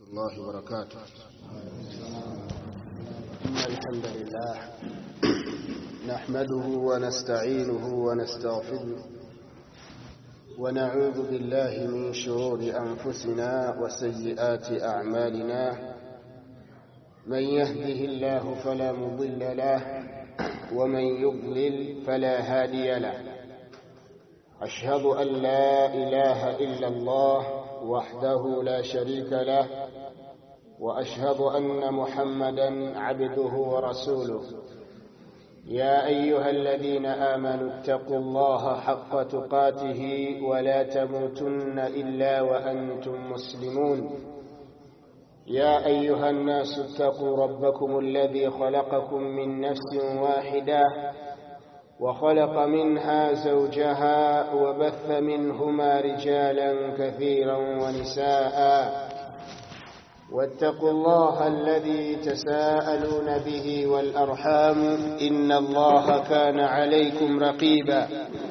الله وبركاته إن الحمد لله نحمده ونستعينه ونستغفره ونعوذ بالله من شرور أنفسنا وسيئات أعمالنا من يهده الله فلا مضل له ومن يضلل فلا هادي له أشهد أن لا إله إلا الله وحده لا شريك له وأشهد أن محمدا عبده ورسوله يا أيها الذين آمنوا اتقوا الله حق تقاته ولا تموتن إلا وأنتم مسلمون يا أيها الناس اتقوا ربكم الذي خلقكم من نفس واحدة وخلق منها زوجها وبث منهما رجالا كثيرا ونساء واتقوا الله الذي تساءلون به والأرحام إن الله كان عليكم رقيبا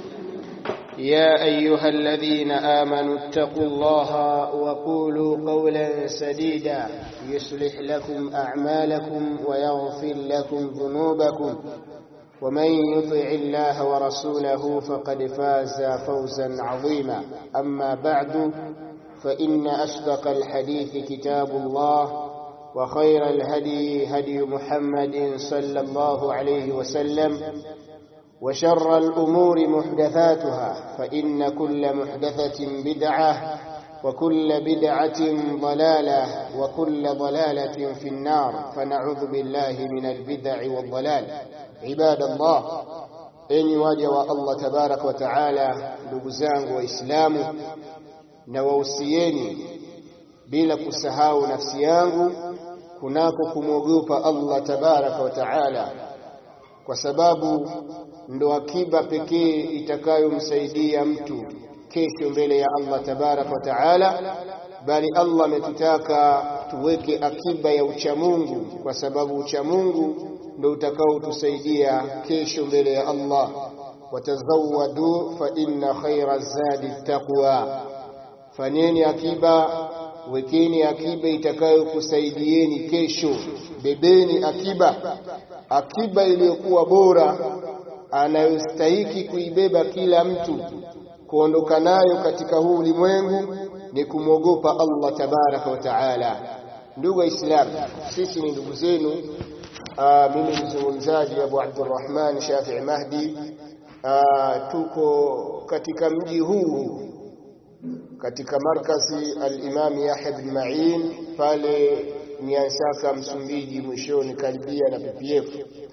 يا أيها الذين آمنوا اتقوا الله وقولوا قولا سديدا يصلح لكم أعمالكم ويغفر لكم ذنوبكم ومن يطع الله ورسوله فقد فاز فوزا عظيما أما بعد فإن أصدق الحديث كتاب الله وخير الهدي هدي محمد صلى الله عليه وسلم وشر الأمور محدثاتها فإن كل محدثة بدعة وكل بدعة ضلالة وكل ضلالة في النار فنعوذ بالله من البدع والضلال عباد الله enyi waja wa Allah tabarak wa taala ndugu zangu waislamu na wausieni bila kusahau nafsi yangu kunako kumwogopa Allah tabaraka wa taala kwa sababu ndo akiba pekee itakayomsaidia mtu kesho mbele ya Allah tabaraka wa taala bali Allah ametutaka tuweke akiba ya uchamungu kwa sababu uchamungu ndio utakaotusaidia kesho mbele ya Allah watazawadu fa inna khaira zadi taqwa fanyeni akiba wekeni akiba itakayokusaidieni kesho bebeni akiba akiba iliyokuwa bora anayostahiki kuibeba kila mtu kuondoka nayo katika huu ulimwengu ni kumwogopa Allah tabaraka wa taala ndugu waislamu sisi ni ndugu zenu mimi mzungumzaji Abu Abdurrahman Shafi'i Mahdi aa, tuko katika mji huu katika markazi al-Imam Yahya bin Ma'in pale Nyansaka Msumbiji mwishoni karibia na PPF.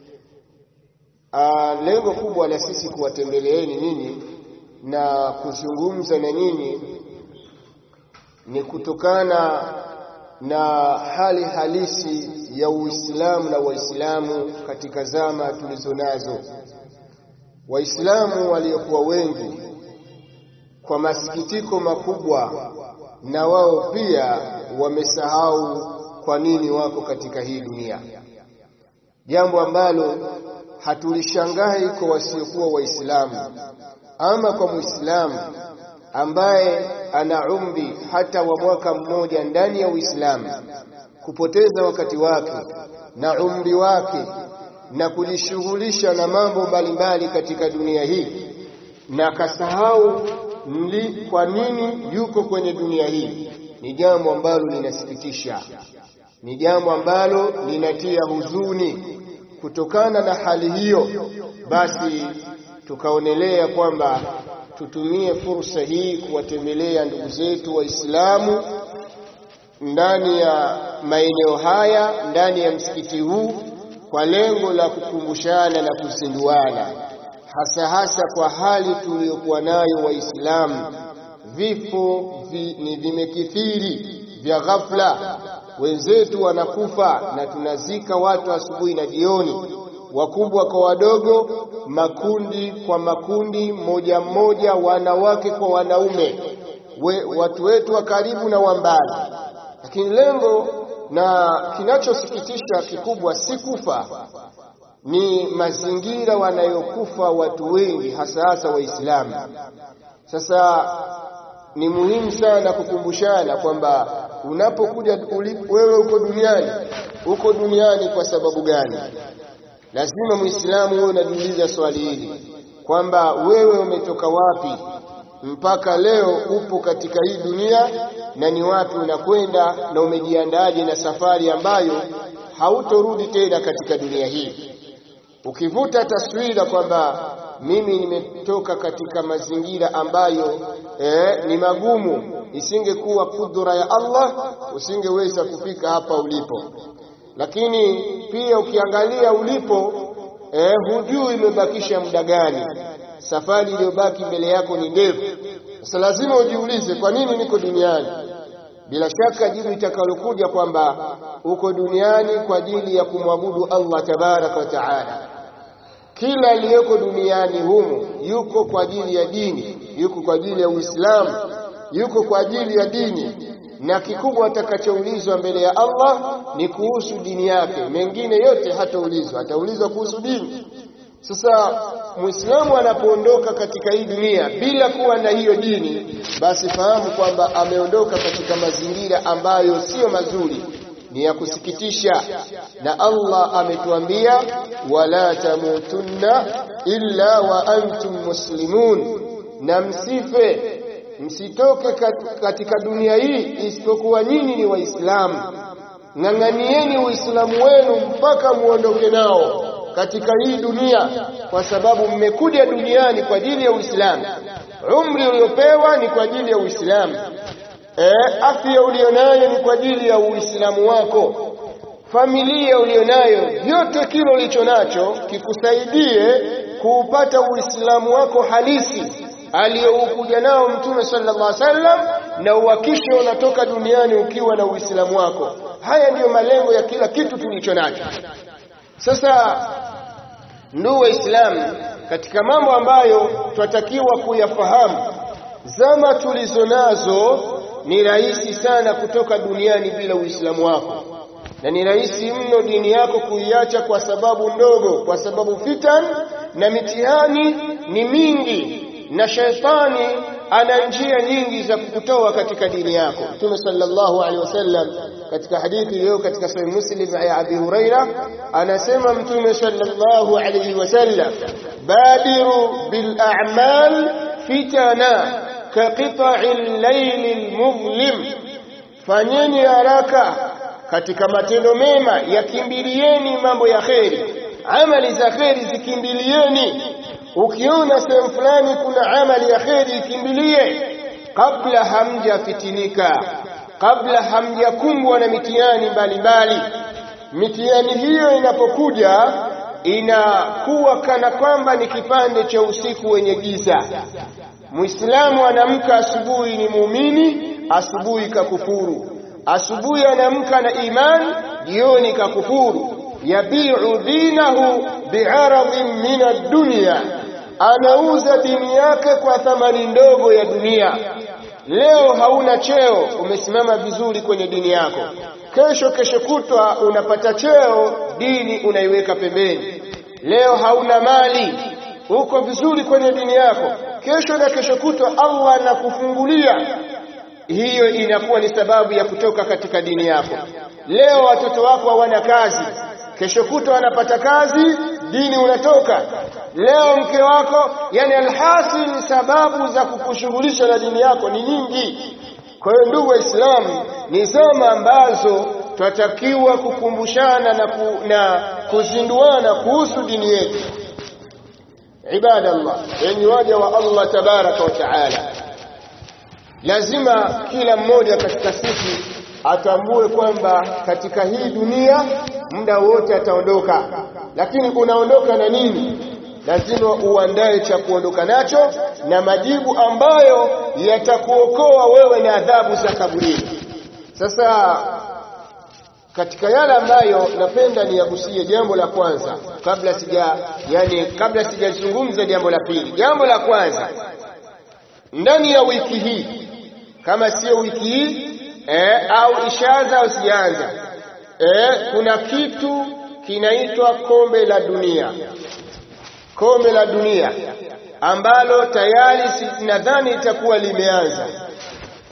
Aa, lengo kubwa la sisi kuwatembeleeni nyinyi na kuzungumza na nyinyi ni kutokana na hali halisi ya Uislamu na Waislamu katika zama tulizo nazo. Waislamu waliokuwa wengi kwa masikitiko makubwa, na wao pia wamesahau kwa nini wako katika hii dunia, jambo ambalo hatulishangai kwa wasiokuwa Waislamu. Ama kwa Muislamu ambaye ana umri hata wa mwaka mmoja ndani ya Uislamu kupoteza wakati wake na umri wake na kujishughulisha na mambo mbalimbali katika dunia hii na kasahau mli kwa nini yuko kwenye dunia hii, ni jambo ambalo linasikitisha, ni jambo ambalo linatia huzuni. Kutokana na hali hiyo, basi tukaonelea kwamba tutumie fursa hii kuwatembelea ndugu zetu Waislamu ndani ya maeneo haya, ndani ya msikiti huu kwa lengo la kukumbushana na kuzinduana, hasa hasa kwa hali tuliyokuwa nayo Waislamu. Vifo vi, ni vimekithiri vya ghafla, wenzetu wanakufa na tunazika watu asubuhi na jioni, wakubwa kwa wadogo, makundi kwa makundi, moja mmoja, wanawake kwa wanaume, we, watu wetu wa karibu na wa mbali. Lakini lengo na kinachosikitisha kikubwa si kufa, ni mazingira wanayokufa watu wengi, hasa hasa Waislamu. Sasa ni muhimu sana kukumbushana kwamba unapokuja wewe uko duniani uko duniani kwa sababu gani lazima muislamu wewe unajiuliza swali hili kwamba wewe umetoka wapi mpaka leo upo katika hii dunia na ni wapi unakwenda na umejiandaje na safari ambayo hautorudi tena katika dunia hii ukivuta taswira kwamba mimi nimetoka katika mazingira ambayo eh, ni magumu isingekuwa kudura ya Allah usingeweza kufika hapa ulipo lakini pia ukiangalia ulipo eh, hujui imebakisha muda gani safari iliyobaki mbele yako ni ndefu sasa lazima ujiulize kwa nini niko duniani bila shaka jibu itakalokuja kwamba uko duniani kwa ajili ya kumwabudu Allah tabaraka wa taala kila aliyeko duniani humu yuko kwa ajili ya dini yuko kwa ajili ya Uislamu yuko kwa ajili ya dini na kikubwa atakachoulizwa mbele ya Allah ni kuhusu dini yake mengine yote hataulizwa ataulizwa kuhusu dini sasa muislamu anapoondoka katika hii dunia bila kuwa na hiyo dini basi fahamu kwamba ameondoka katika mazingira ambayo siyo mazuri ni ya kusikitisha na Allah ametuambia wala tamutunna illa wa antum muslimun na msife msitoke katika dunia hii isipokuwa nyinyi ni waislamu ng'ang'anieni uislamu wenu mpaka muondoke nao katika hii dunia kwa sababu mmekuja duniani kwa ajili ya Uislamu umri uliopewa ni kwa ajili ya Uislamu e, afya ulionayo ni kwa ajili ya Uislamu wako familia ulionayo vyote kile ulicho nacho kikusaidie kuupata Uislamu wako halisi aliyoukuja nao Mtume sallallahu alaihi wasallam na uhakishe unatoka duniani ukiwa na Uislamu wako haya ndiyo malengo ya kila kitu tulicho nacho sasa ndugu waislamu katika mambo ambayo twatakiwa kuyafahamu zama tulizo nazo ni rahisi sana kutoka duniani bila uislamu wako na ni rahisi mno dini yako kuiacha kwa sababu ndogo kwa sababu fitan na mitihani ni mingi na shaitani ana njia nyingi za kukutoa katika dini yako Mtume sallallahu alaihi wasallam katika hadithi iliyo katika sahih Muslim ya Abi Huraira anasema Mtume sallallahu alaihi wasallam badiru bil a'mal fitana ka qita'il layl mudhlim fanyeni haraka katika matendo mema yakimbilieni mambo ya kheri amali za kheri zikimbilieni ukiona sehemu fulani kuna amali ya kheri ikimbilie kabla hamjafitinika kabla hamjakumbwa na mitihani mbalimbali mitihani hiyo inapokuja inakuwa kana kwamba ni kipande cha usiku wenye giza muislamu anamka asubuhi ni muumini asubuhi kakufuru asubuhi anamka na imani jioni kakufuru yabiu dinahu biaradhin min ad-dunya anauza dini yake kwa thamani ndogo ya dunia leo hauna cheo umesimama vizuri kwenye dini yako kesho kesho kutwa unapata cheo dini unaiweka pembeni leo hauna mali uko vizuri kwenye dini yako kesho na kesho kutwa Allah anakufungulia hiyo inakuwa ni sababu ya kutoka katika dini yako leo watoto wako hawana kazi kesho kutwa wanapata kazi dini unatoka leo mke wako yani alhasil sababu za kukushughulisha na dini yako ni nyingi kwa hiyo ndugu waislamu ni zama ambazo twatakiwa kukumbushana na, ku, na kuzinduana kuhusu dini yetu ibadallah yenye waja wa Allah tabaraka wa taala lazima kila mmoja katika sisi atambue kwamba katika hii dunia muda wote ataondoka lakini unaondoka na nini lazima uandae cha kuondoka nacho na majibu ambayo yatakuokoa wewe na adhabu za kaburini sasa katika yale ambayo napenda niyagusie jambo la kwanza kabla sija yani kabla sijazungumza jambo la pili jambo la kwanza ndani ya wiki hii kama sio wiki hii eh, au ishaanza au sijaanza eh, kuna kitu kinaitwa kombe la dunia kombe la dunia ambalo tayari nadhani itakuwa limeanza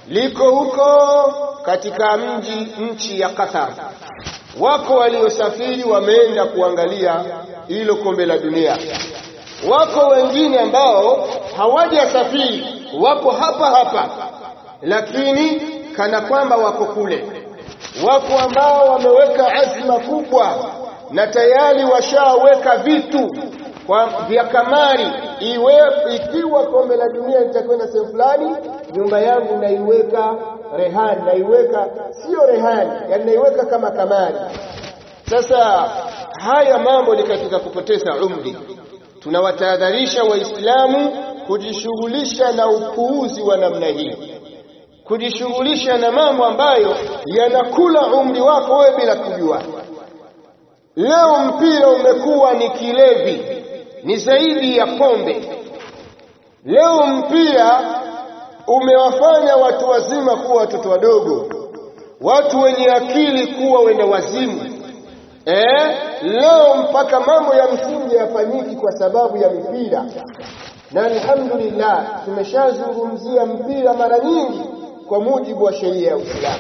liko huko katika mji nchi ya Qatar. Wako waliosafiri wameenda kuangalia hilo kombe la dunia. Wako wengine ambao hawajasafiri, wako hapa hapa, lakini kana kwamba wako kule. Wako ambao wameweka azma kubwa na tayari washaweka vitu kwa vya kamari, iwe ikiwa kombe la dunia litakwenda sehemu fulani, nyumba yangu naiweka rehani, naiweka sio rehani, yani naiweka kama kamari. Sasa haya mambo ni katika kupoteza umri. Tunawatahadharisha Waislamu kujishughulisha na upuuzi wa namna hii, kujishughulisha na mambo ambayo yanakula umri wako wewe bila kujua. Leo mpira umekuwa ni kilevi, ni zaidi ya pombe. Leo mpira umewafanya watu wazima kuwa watoto wadogo, watu wenye akili kuwa wenda wazimu. Eh, leo mpaka mambo ya msingi yafanyiki kwa sababu ya mipira, na alhamdulillah tumeshazungumzia mpira mara nyingi kwa mujibu wa sheria ya Uislamu.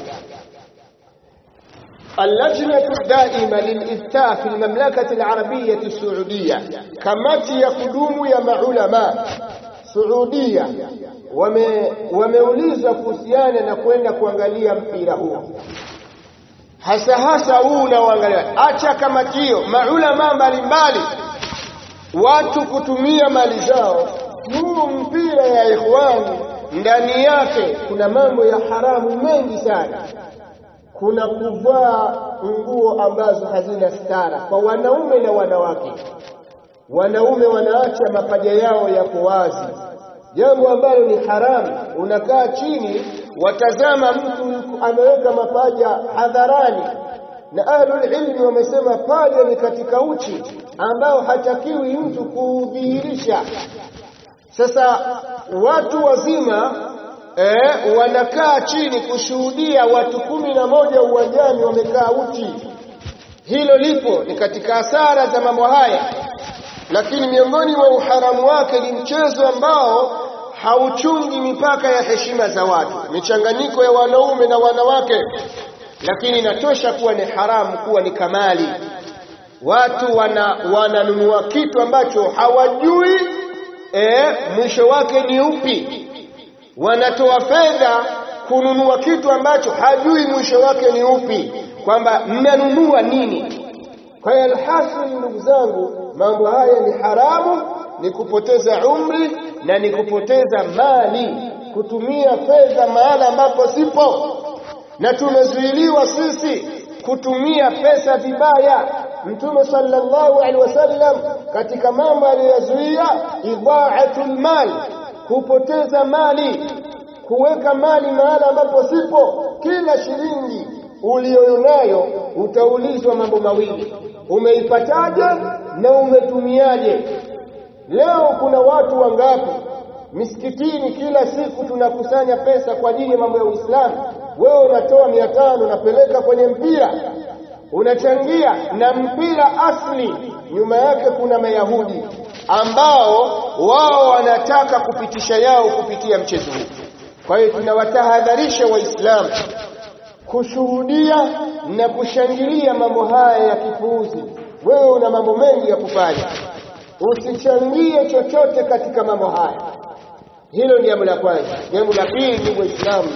اللجنة الدائمة للإفتاء في المملكة العربية السعودية kamati ya kudumu ya maulama Saudia wame wameulizwa kuhusiana na kwenda kuangalia mpira huo hasa hasa huu unaoangalia. Acha kamati hiyo, maulama mbalimbali, watu kutumia mali zao. Huu mpira ya ikhwani, ndani yake kuna mambo ya haramu mengi sana kuna kuvaa nguo ambazo hazina stara kwa wanaume na wanawake. Wanaume wanaacha mapaja yao yako wazi, jambo ambalo ni haramu. Unakaa chini, watazama mtu ameweka mapaja hadharani, na ahlul ilmi wamesema paja ni katika uchi ambao hatakiwi mtu kuudhihirisha. Sasa watu wazima eh, wanakaa chini kushuhudia watu kumi na moja uwanjani wamekaa uchi. Hilo lipo, ni katika hasara za mambo haya, lakini miongoni mwa uharamu wake ni mchezo ambao hauchungi mipaka ya heshima za watu, michanganyiko ya wanaume na wanawake, lakini inatosha kuwa ni haramu, kuwa ni kamali. Watu wana wananunua kitu ambacho hawajui eh, mwisho wake ni upi wanatoa fedha kununua kitu ambacho hajui mwisho wake ni upi, kwamba mnanunua nini. Kwa hiyo alhasil, ndugu zangu, mambo haya ni haramu, ni kupoteza umri na ni kupoteza mali, kutumia fedha mahala ambapo sipo, na tumezuiliwa sisi kutumia pesa vibaya. Mtume sallallahu alaihi wasallam katika mambo aliyoyazuia idhaatul mal kupoteza mali, kuweka mali mahala ambapo sipo. Kila shilingi uliyonayo utaulizwa mambo mawili, umeipataje na umetumiaje? Leo kuna watu wangapi misikitini, kila siku tunakusanya pesa kwa ajili ya mambo ya Uislamu. Wewe unatoa mia tano unapeleka kwenye mpira, unachangia na mpira asli, nyuma yake kuna Mayahudi ambao wao wanataka kupitisha yao kupitia mchezo huu. Kwa hiyo tunawatahadharisha Waislamu kushuhudia na kushangilia mambo haya ya kipuuzi. Wewe una mambo mengi ya kufanya, usichangie chochote katika mambo haya. Hilo ni jambo la kwanza. Jambo la pili, ndugu Waislamu,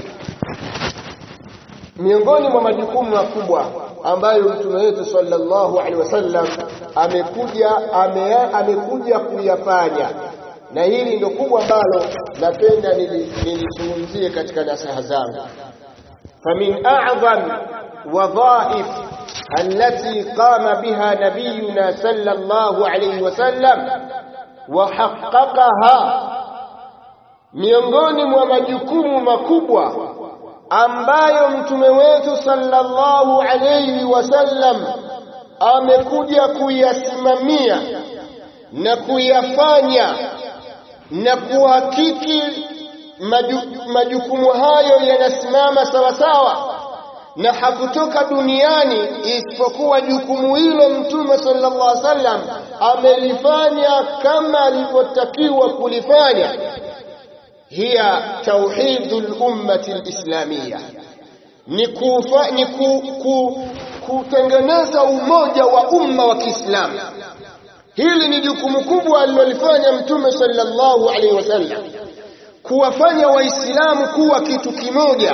miongoni mwa majukumu makubwa ambayo mtume wetu sallallahu alaihi wasallam amekuja ame, amekuja kuyafanya, na hili ndio kubwa ambalo napenda nilizungumzie katika nasaha zangu. famin a'zam wadhaif allati qama biha nabiyuna sallallahu alaihi wasallam wa haqqaqaha, miongoni mwa majukumu makubwa ambayo mtume wetu sallallahu alayhi wasallam amekuja kuyasimamia na kuyafanya na kuhakiki maju, majukumu hayo yanasimama sawasawa na hakutoka duniani isipokuwa jukumu hilo mtume sallallahu alaihi wasallam amelifanya kama alivyotakiwa kulifanya hiya tauhidul ummati alislamia ni kufa, ni ku, ku, kutengeneza umoja wa umma wa Kiislamu hili ni jukumu kubwa alilolifanya mtume sallallahu alaihi wasallam kuwafanya waislamu kuwa kitu kimoja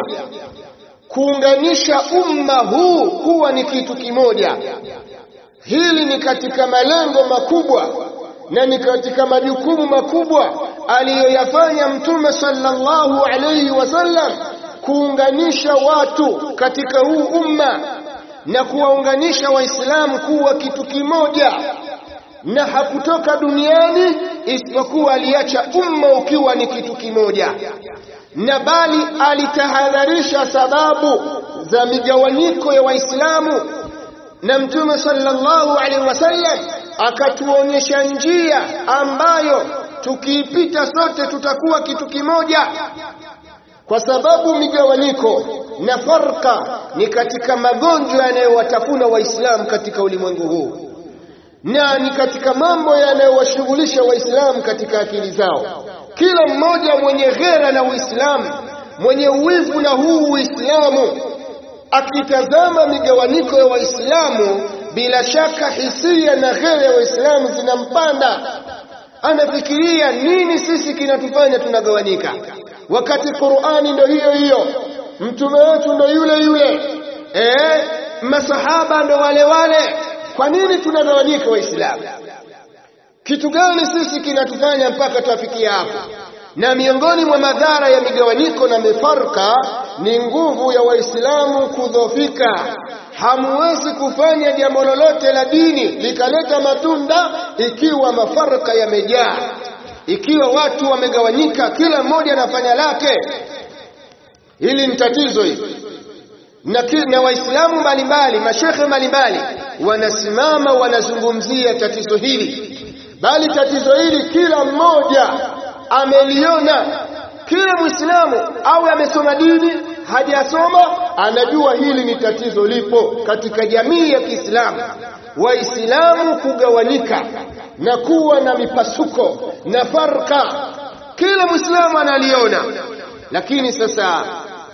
kuunganisha umma huu kuwa ni kitu kimoja hili ni katika malengo makubwa na ni katika majukumu makubwa aliyoyafanya mtume sallallahu alaihi wasallam kuunganisha watu katika huu umma na kuwaunganisha waislamu kuwa kitu kimoja na hakutoka duniani isipokuwa aliacha umma ukiwa ni kitu kimoja na bali alitahadharisha sababu za migawanyiko ya waislamu na mtume sallallahu alaihi wasallam akatuonyesha njia ambayo tukiipita sote tutakuwa kitu kimoja kwa sababu migawanyiko na farka ni katika magonjwa yanayowatafuna waislamu katika ulimwengu huu na ni katika mambo yanayowashughulisha waislamu katika akili zao kila mmoja mwenye ghera na uislamu mwenye uwivu na huu uislamu akitazama migawanyiko ya waislamu bila shaka hisia na ghera ya waislamu zinampanda anafikiria nini sisi kinatufanya tunagawanyika wakati qurani ndo hiyo hiyo mtume wetu ndo yule yule eh masahaba ndo wale wale kwa nini tunagawanyika waislamu kitu gani sisi kinatufanya mpaka tuafikia hapo na miongoni mwa madhara ya migawanyiko na mifarka ni nguvu ya waislamu kudhofika hamuwezi kufanya jambo lolote la dini likaleta matunda ikiwa mafarka yamejaa ikiwa watu wamegawanyika kila mmoja anafanya lake hili ni tatizo hili na, na waislamu mbalimbali mashekhe mbalimbali wanasimama wanazungumzia tatizo hili bali tatizo hili kila mmoja ameliona kila mwislamu au amesoma dini hajasoma anajua hili ni tatizo lipo katika jamii ya Kiislamu waislamu kugawanyika na kuwa na mipasuko na farka kila mwislamu analiona lakini sasa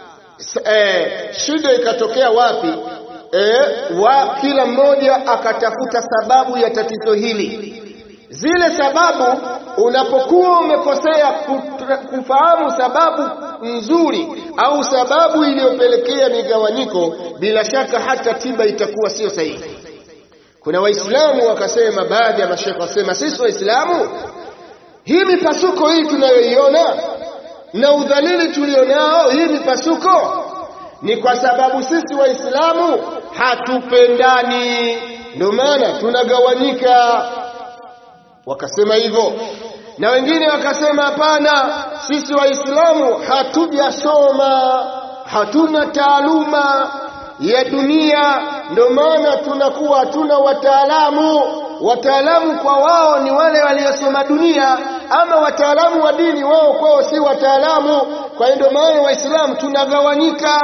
eh, shida ikatokea wapi eh, wa kila mmoja akatafuta sababu ya tatizo hili zile sababu unapokuwa umekosea kufahamu sababu nzuri au sababu iliyopelekea migawanyiko bila shaka hata tiba itakuwa sio sahihi kuna waislamu wakasema baadhi ya mashekhe wasema sisi waislamu hii mipasuko hii tunayoiona na udhalili tulionao hii mipasuko ni kwa sababu sisi waislamu hatupendani ndio maana tunagawanyika wakasema hivyo na wengine wakasema hapana sisi waislamu hatujasoma hatuna taaluma ya dunia ndio maana tunakuwa hatuna wataalamu wataalamu kwa wao ni wale waliosoma dunia ama wataalamu wa dini wao kwao si wataalamu kwa hiyo ndio maana waislamu tunagawanyika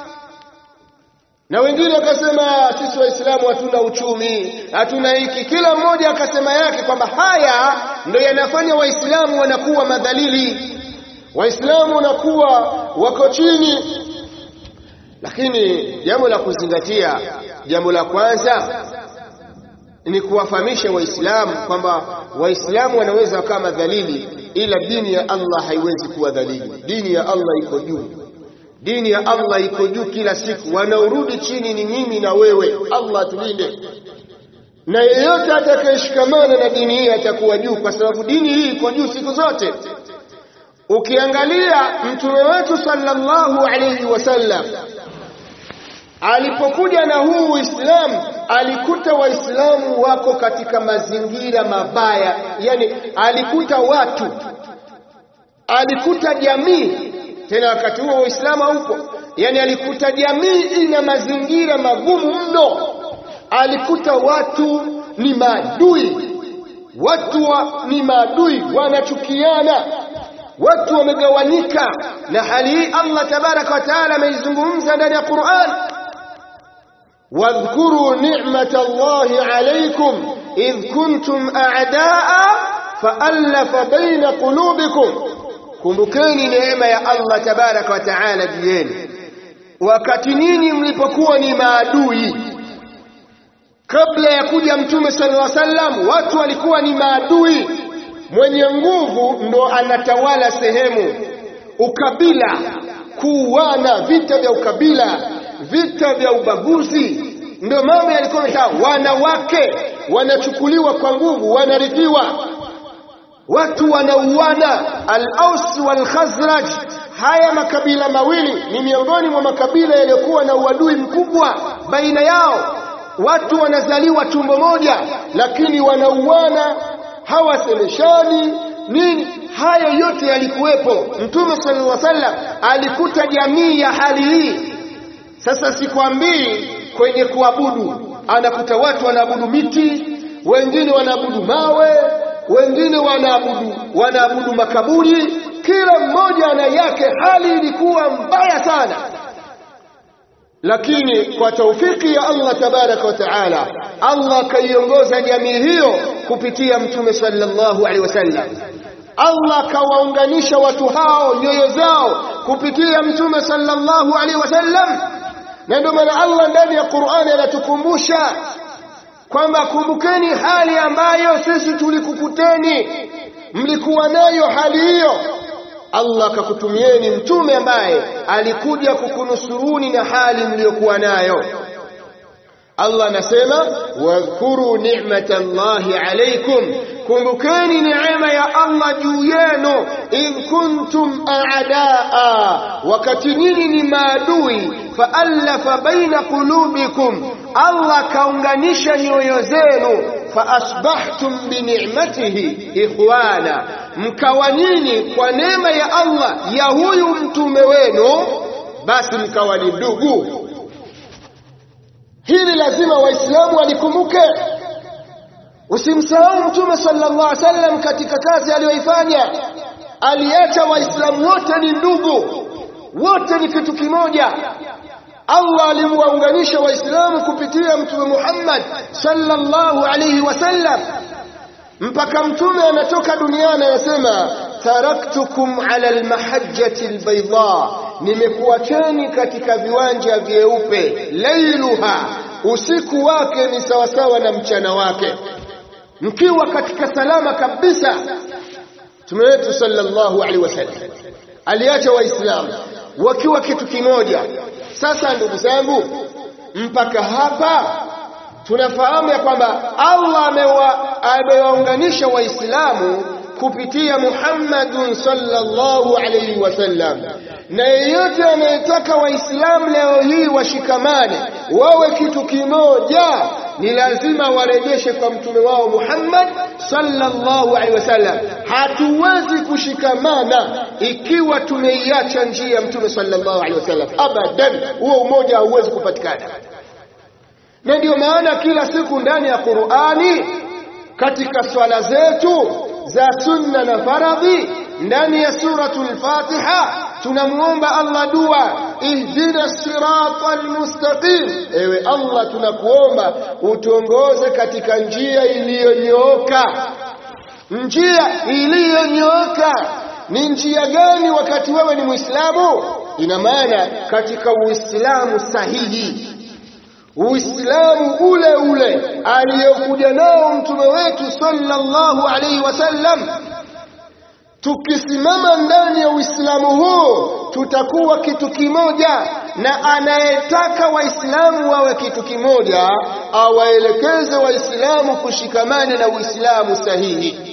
na wengine wakasema sisi waislamu hatuna uchumi hatuna hiki kila mmoja akasema yake kwamba haya ndio yanafanya waislamu wanakuwa madhalili waislamu wanakuwa wako chini lakini jambo la kuzingatia jambo la kwanza ni kuwafahamisha waislamu kwamba waislamu wanaweza wakawa madhalili ila dini ya Allah haiwezi kuwa dhalili dini ya Allah iko juu dini ya Allah iko juu kila siku wanaorudi chini ni mimi na wewe Allah tulinde na yeyote atakayeshikamana na dini hii atakuwa juu kwa sababu dini hii iko juu siku zote ukiangalia mtume wetu sallallahu alayhi wasallam alipokuja na huu Uislamu alikuta waislamu wako katika mazingira mabaya yani alikuta watu alikuta jamii tena wakati huo Uislamu haupo yani alikuta jamii ina mazingira magumu mno alikuta watu ni maadui watu wa, ni maadui wanachukiana watu wamegawanyika na hali hii Allah tabaraka wa taala ameizungumza ndani ya Qur'an واذكروا نعمة الله عليكم إذ كنتم أعداء فألف بين قلوبكم kumbukeni neema ya Allah tabaraka wa taala juu yenu wakati ninyi mlipokuwa ni maadui kabla ya kuja mtume sallallahu alaihi wasallam watu walikuwa ni maadui mwenye nguvu ndo anatawala sehemu ukabila kuuana vita vya ukabila vita vya ubaguzi ndio mambo yalikuwa yametawala wanawake wanachukuliwa kwa nguvu wanarithiwa watu wanauana al-Aus wal Khazraj haya makabila mawili ni miongoni mwa makabila yaliyokuwa na uadui mkubwa baina yao watu wanazaliwa tumbo moja lakini wanauana hawasemeshani nini hayo yote yalikuwepo mtume sallallahu alaihi wasallam alikuta jamii ya hali hii sasa sikwambii kwenye kuabudu anakuta watu wanaabudu miti wengine wanaabudu mawe wengine wanaabudu wanaabudu makaburi kila mmoja ana yake hali ilikuwa mbaya sana lakini kwa taufiki ya Allah tabaraka wa taala Allah kaiongoza jamii hiyo kupitia mtume sallallahu alaihi wasallam Allah kawaunganisha watu hao nyoyo zao kupitia mtume sallallahu alaihi wasallam na ndio maana Allah ndani ya Qur'ani anatukumbusha kwamba kumbukeni hali ambayo sisi tulikukuteni mlikuwa nayo hali hiyo Allah akakutumieni mtume ambaye alikuja kukunusuruni na hali mliyokuwa nayo Allah anasema wadhkuru ni'matallahi alaykum kumbukeni neema ya Allah juu yenu in kuntum a'daa wakati nyinyi ni maadui faallafa baina qulubikum Allah kaunganisha nyoyo zenu faasbahtum bini'matihi ikhwana mkawa nyinyi kwa neema ya Allah ya huyu mtume wenu basi mkawa ni ndugu hili lazima waislamu walikumbuke usimsahau mtume sallallahu alaihi wasallam katika kazi aliyoifanya aliacha waislamu wote ni ndugu wote ni kitu kimoja Allah alimwaunganisha waislamu kupitia mtume Muhammad sallallahu alaihi wasallam mpaka mtume anatoka duniani anasema taraktukum ala almahajjati albayda nimekuacheni katika viwanja vyeupe lailuha usiku wake ni sawasawa na mchana wake mkiwa katika salama kabisa mtume wetu sallallahu alaihi wasallam aliacha waislamu wakiwa kitu kimoja sasa ndugu zangu mpaka hapa tunafahamu ya kwamba Allah amewaunganisha waislamu kupitia Muhammadun sallallahu alaihi wasallam na yeyote anayetaka waislamu leo hii washikamane wawe kitu kimoja ni lazima warejeshe kwa mtume wao Muhammad sallallahu alaihi wasallam hatuwezi kushikamana ikiwa tumeiacha njia ya mtume sallallahu alaihi wasallam abadan huo umoja hauwezi kupatikana na ndio maana kila siku ndani ya Qur'ani katika swala zetu za sunna na faradhi ndani ya suratul Fatiha tunamuomba Allah dua ihdina siratal mustaqim ewe Allah tunakuomba utuongoze katika njia iliyonyooka njia iliyonyooka ni njia gani wakati wewe ni Muislamu ina maana katika Uislamu sahihi Uislamu ule ule aliyokuja nao mtume wetu sallallahu alaihi wasallam tukisimama ndani ya Uislamu huu tutakuwa kitu kimoja na anayetaka waislamu wawe kitu kimoja awaelekeze waislamu kushikamana na Uislamu sahihi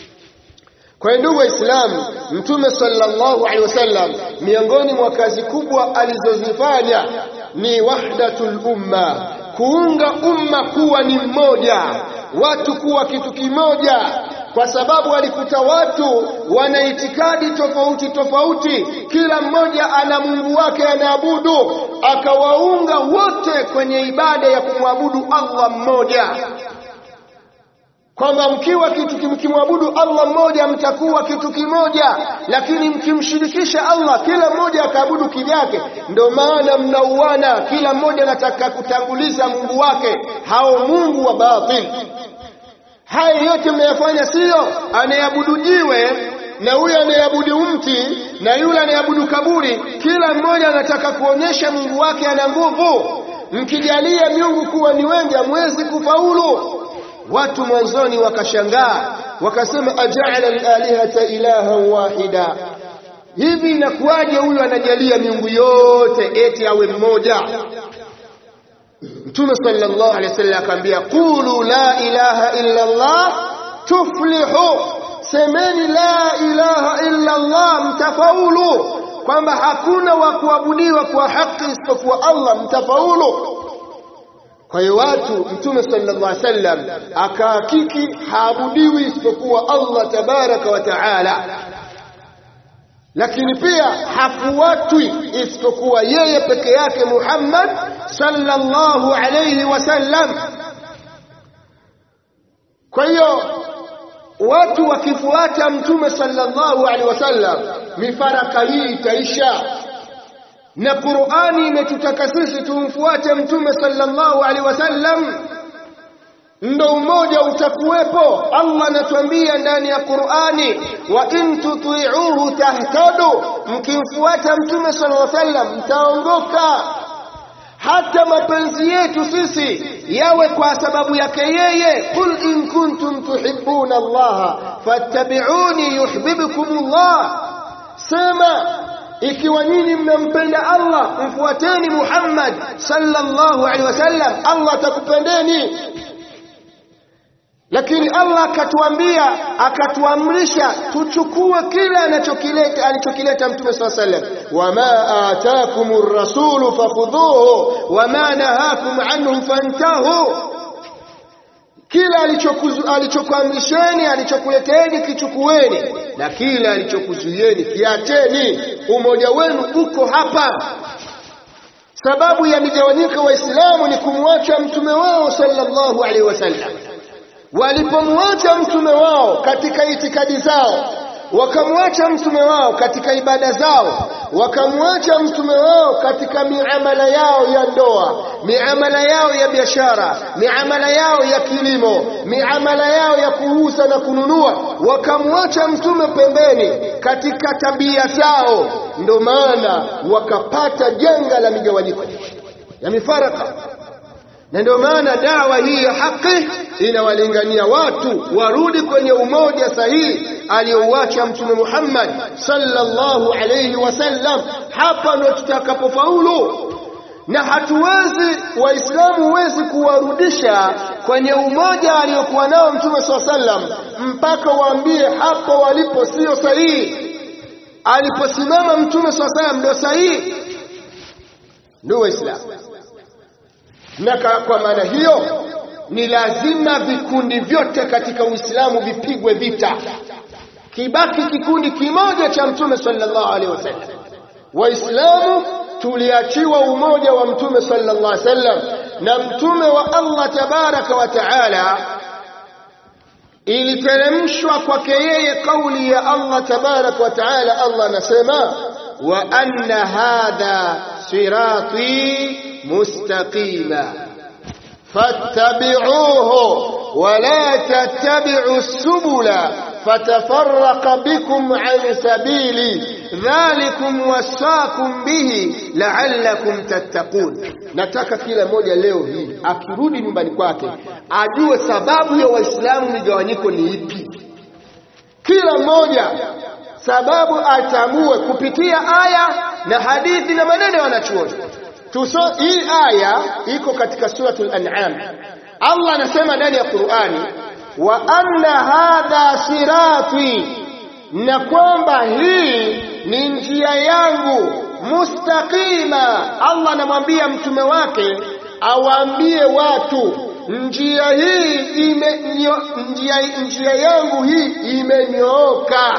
kwa ndugu waislamu mtume sallallahu alaihi wasallam miongoni mwa kazi kubwa alizozifanya ni wahdatul umma kuunga umma kuwa ni mmoja watu kuwa kitu kimoja kwa sababu alikuta watu wana itikadi tofauti tofauti kila mmoja ana Mungu wake anaabudu akawaunga wote kwenye ibada ya kumwabudu Allah mmoja kwamba mkiwa kitu mkimwabudu Allah mmoja mtakuwa kitu kimoja lakini mkimshirikisha Allah kila mmoja akaabudu kivyake ndio maana mnauana kila mmoja anataka kutanguliza Mungu wake hao Mungu wa batil haya yote mnayafanya sio anayeabudu jiwe na huyu anayeabudu mti na yule anayeabudu kaburi, kila mmoja anataka kuonyesha Mungu wake ana nguvu. Mkijalia miungu kuwa ni wengi, hamwezi kufaulu. Watu mwanzoni wakashangaa, wakasema ajaala al-alihata ilahan wahida, hivi inakuwaje huyu anajalia miungu yote eti awe mmoja? Mtume sallallahu alaihi wasallam akamwambia, qulu la ilaha illa Allah tuflihu, semeni la ilaha illa Allah mtafaulu, kwamba hakuna wa kuabudiwa kwa haki isipokuwa Allah, mtafaulu. Kwa hiyo watu, Mtume sallallahu alaihi wasallam akahakiki haabudiwi isipokuwa Allah tabaraka wa taala, lakini pia hafuatwi isipokuwa yeye peke yake Muhammad sallallahu alayhi wasallam. Kwa hiyo watu wakifuata Mtume sallallahu alaihi wasallam, mifaraka hii itaisha na Qur'ani imetutaka sisi tumfuate Mtume sallallahu alaihi wasallam, ndo umoja utakuwepo. Allah anatuambia ndani ya Qur'ani, wa in tuti'uhu tahtadu, mkimfuata Mtume sallallahu alaihi wasallam mtaongoka. Hata mapenzi yetu sisi yawe kwa sababu yake yeye. Qul in kuntum tuhibbuna Allah fattabi'uni yuhibbukum Allah, sema ikiwa nyinyi mnampenda Allah mfuateni Muhammad sallallahu alaihi wasallam, Allah atakupendeni. Lakini Allah akatuambia, akatuamrisha tuchukue kile anachokileta alichokileta Mtume sallallahu alaihi wasallam, wama atakumur rasulu fakhudhuhu wama nahakum anhu fantahu kila alichokuamrisheni alichokuleteni kichukueni, na kila alichokuzuieni kiacheni. Umoja wenu uko hapa. Sababu ya migawanyiko Waislamu ni kumwacha mtume wao sallallahu alaihi wasallam. Walipomwacha mtume wao katika itikadi zao, wakamwacha mtume wao katika ibada zao, wakamwacha mtume wao katika miamala yao ya ndoa, miamala yao ya biashara, miamala yao ya kilimo, miamala yao ya kuuza na kununua, wakamwacha mtume pembeni katika tabia zao. Ndo maana wakapata janga la migawanyiko ya mifaraka na ndio maana dawa hii ya haki inawalingania watu warudi kwenye umoja sahihi aliyouacha Mtume Muhammad sallallahu alayhi wasallam. Hapa ndo tutakapofaulu, na hatuwezi Waislamu huwezi kuwarudisha kwenye umoja aliokuwa nao Mtume saa sallam mpaka waambie hapo walipo sio sahihi. Aliposimama Mtume saa sallam ndio sahihi. Ndio Waislamu na kwa maana hiyo ni lazima vikundi vyote katika Uislamu vipigwe vita, kibaki kikundi kimoja cha Mtume sallallahu alaihi wasallam. Waislamu tuliachiwa umoja wa Mtume sallallahu alaihi wasallam, na Mtume wa Allah tabaraka wa taala iliteremshwa kwake yeye kauli ya Allah tabaraka wa taala. Allah anasema wa anna hadha sirati mustaqima fattabi'uhu wa la tattabi'u subula fatafarraqa bikum an sabili dhalikum wasaakum bihi la'allakum tattaqun. Nataka kila mmoja leo hii akirudi nyumbani kwake ajue sababu ya Waislamu migawanyiko ni ipi. Kila mmoja sababu atambue kupitia aya na hadithi na maneno ya wanachuoni. Tuso, hii aya iko katika suratul An'am. Allah anasema ndani ya Qur'ani, wa anna hadha sirati, na kwamba hii ni njia yangu mustaqima. Allah anamwambia mtume wake awaambie watu njia hii ime, nyo, njia, njia yangu hii imenyooka,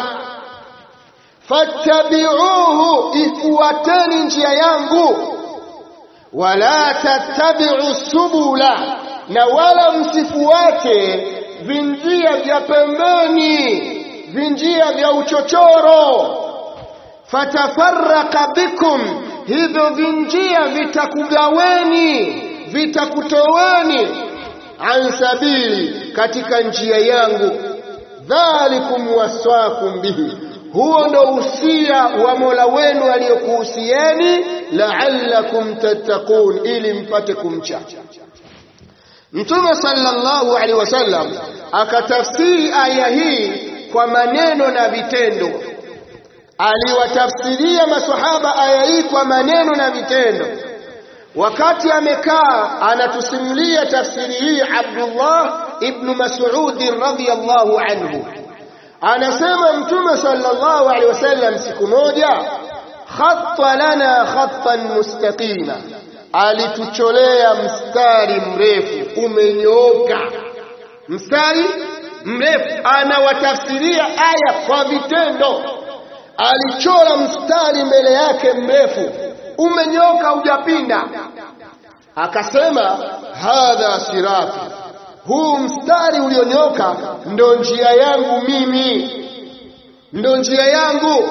fattabi'uhu, ifuateni njia yangu wala tattabi'u subula, na wala msifuate vinjia vya pembeni, vinjia vya uchochoro. Fatafarraka bikum, hivyo vinjia vitakugaweni, vitakutoweni an sabili, katika njia yangu. Dhalikum waswakum bihi, huo ndo usia wa Mola wenu aliyokuhusieni la'allakum tattaqun ili mpate kumcha Mtume sallallahu alaihi wasallam akatafsiri aya hii kwa maneno na vitendo aliwatafsiria maswahaba aya hii kwa maneno na vitendo wakati amekaa anatusimulia tafsiri hii Abdullah ibn Mas'ud radhiyallahu anhu anasema mtume sallallahu alaihi wasallam siku moja khatta lana khattan mustaqima alitucholea mstari mrefu umenyooka mstari mrefu anawatafsiria aya kwa vitendo alichora mstari mbele yake mrefu umenyoka hujapinda akasema hadha sirati huu mstari ulionyoka ndo njia yangu mimi ndo njia yangu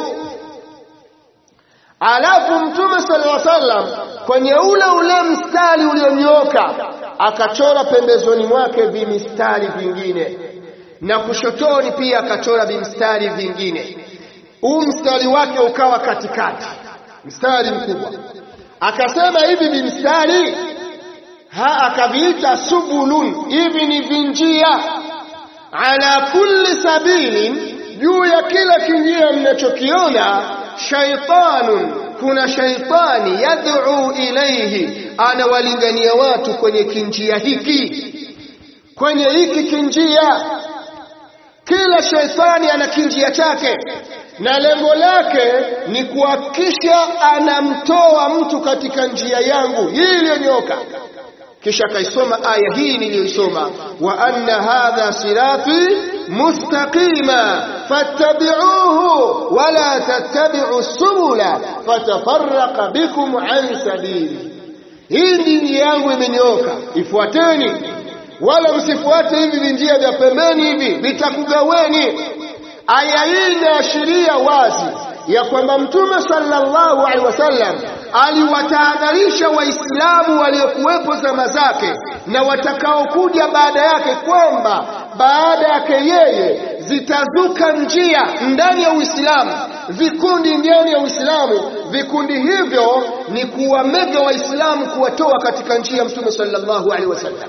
alafu mtume sallallahu alaihi wasallam kwenye ule ule mstari ulionyoka akachora pembezoni mwake vimistari vingine na kushotoni pia akachora vimstari vingine huu mstari wake ukawa katikati mstari mkubwa akasema hivi vimstari ha akaviita subulun hivi ni vinjia ala kulli sabilin juu ya kila kinjia mnachokiona shaitanun kuna shaitani yad'u ilayhi anawalingania watu kwenye kinjia hiki kwenye hiki kinjia kila shaitani ana kinjia chake na lengo lake ni kuhakikisha anamtoa mtu katika njia yangu hii iliyonyoka kisha akaisoma aya hii niliyoisoma wa anna hadha sirati mustaqima fattabi'uhu wala tattabi'u subula fatafarraqa bikum an sabili hii ndi njia yangu imenyoka ifuateni wala msifuate hivi vinjia vya pembeni hivi vitakugaweni aya hii inaashiria wazi ya kwamba mtume sallallahu alaihi wasallam aliwatahadharisha waislamu waliokuwepo zama zake na watakaokuja baada yake kwamba baada yake yeye zitazuka njia ndani ya Uislamu vikundi ndani ya Uislamu vikundi hivyo ni kuwamega waislamu kuwatoa katika njia ya mtume sallallahu alaihi wasallam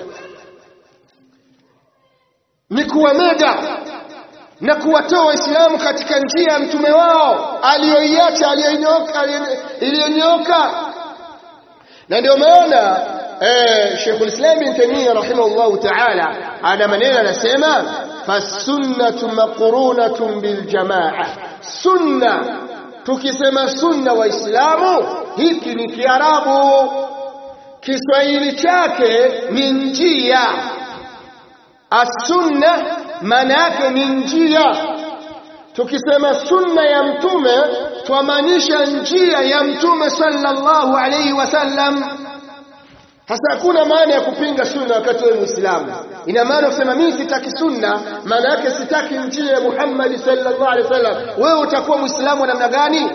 ni kuwamega na kuwatoa waislamu katika njia ya mtume wao aliyoiacha iliyonyoka na ndio maana eh, Sheikhul Islam Ibn Taymiyyah rahimahullahu ta'ala ana maneno anasema fasunnatu maqrunatun biljamaa sunna tukisema sunna waislamu hiki ni kiarabu kiswahili chake ni njia as-sunna maana yake ni njia tukisema sunna ya mtume twamaanisha njia ya mtume sallallahu alayhi wasallam hasa hakuna maana ya kupinga sunna wakati wewe muislamu ina maana kusema mimi sitaki sunna maana yake sitaki njia ya Muhammad sallallahu alaihi wasallam wewe utakuwa muislamu namna gani